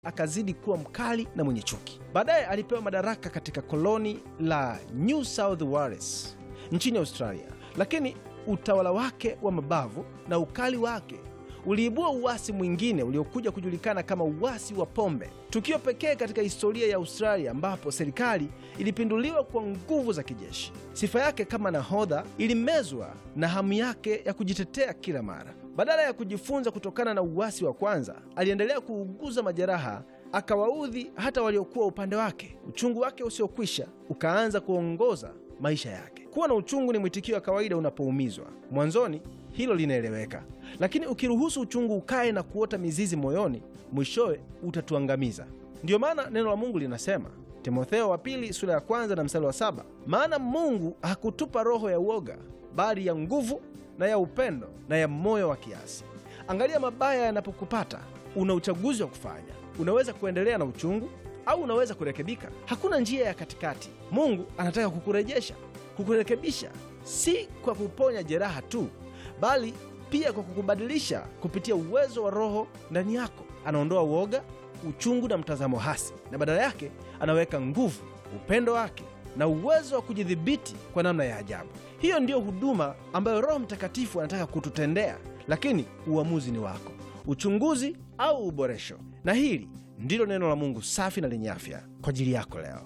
akazidi kuwa mkali na mwenye chuki. Baadaye alipewa madaraka katika koloni la New South Wales nchini Australia, lakini utawala wake wa mabavu na ukali wake uliibua uasi mwingine uliokuja kujulikana kama uasi wa pombe, tukio pekee katika historia ya Australia ambapo serikali ilipinduliwa kwa nguvu za kijeshi. Sifa yake kama nahodha ilimezwa na hamu yake ya kujitetea kila mara. Badala ya kujifunza kutokana na uasi wa kwanza, aliendelea kuuguza majeraha, akawaudhi hata waliokuwa upande wake. Uchungu wake usiokwisha ukaanza kuongoza maisha yake. Kuwa na uchungu ni mwitikio wa kawaida unapoumizwa. Mwanzoni hilo linaeleweka, lakini ukiruhusu uchungu ukae na kuota mizizi moyoni, mwishowe utatuangamiza. Ndiyo maana neno la Mungu linasema, Timotheo wa pili sura ya kwanza na mstari wa saba, maana Mungu hakutupa roho ya uoga, bali ya nguvu na ya upendo na ya moyo wa kiasi. Angalia, mabaya yanapokupata, una uchaguzi wa kufanya. Unaweza kuendelea na uchungu au unaweza kurekebika. Hakuna njia ya katikati. Mungu anataka kukurejesha, kukurekebisha, si kwa kuponya jeraha tu, bali pia kwa kukubadilisha kupitia uwezo wa Roho ndani yako. Anaondoa uoga, uchungu na mtazamo hasi, na badala yake anaweka nguvu, upendo wake na uwezo wa kujidhibiti kwa namna ya ajabu. Hiyo ndiyo huduma ambayo Roho Mtakatifu anataka kututendea, lakini uamuzi ni wako, uchunguzi au uboresho. Na hili ndilo neno la Mungu safi na lenye afya kwa ajili yako leo.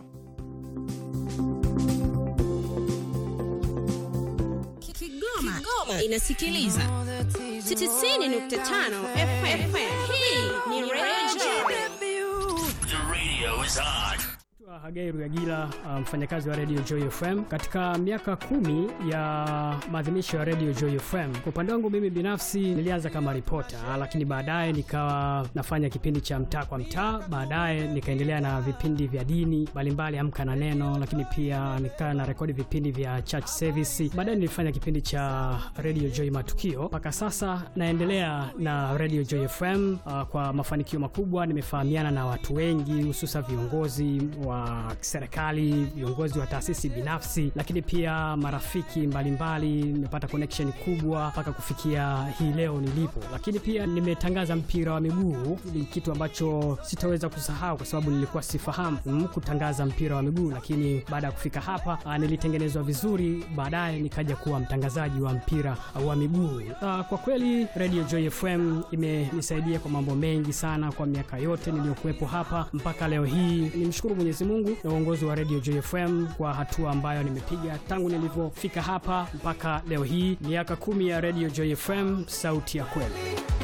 Kigoma, Kigoma inasikiliza 90.5 FM. Hii ni Radio The radio is on. Hagai Ruyagila, mfanyakazi wa Radio Joy FM katika miaka kumi ya maadhimisho ya Radio Joy FM. Kwa upande wangu mimi binafsi nilianza kama ripota, lakini baadaye nikawa nafanya kipindi cha mtaa kwa mtaa, baadaye nikaendelea na vipindi vya dini mbalimbali, amka na neno, lakini pia nikawa na rekodi vipindi vya church service. Baadaye nilifanya kipindi cha Radio Joy matukio, mpaka sasa naendelea na Radio Joy FM uh, kwa mafanikio makubwa. Nimefahamiana na watu wengi, hususa viongozi wa serikali, viongozi wa taasisi binafsi, lakini pia marafiki mbalimbali. Nimepata connection kubwa mpaka kufikia hii leo nilipo, lakini pia nimetangaza mpira wa miguu. Ni kitu ambacho sitaweza kusahau kwa sababu nilikuwa sifahamu mm, kutangaza mpira wa miguu, lakini baada ya kufika hapa ah, nilitengenezwa vizuri, baadaye nikaja kuwa mtangazaji wa mpira wa miguu. Ah, kwa kweli Radio Joy FM imenisaidia kwa mambo mengi sana kwa miaka yote niliyokuwepo hapa mpaka leo hii. Nimshukuru Mwenyezi Mungu na uongozi wa Radio Joy FM kwa hatua ambayo nimepiga tangu nilivyofika hapa mpaka leo hii, miaka kumi ya Radio Joy FM, sauti ya kweli.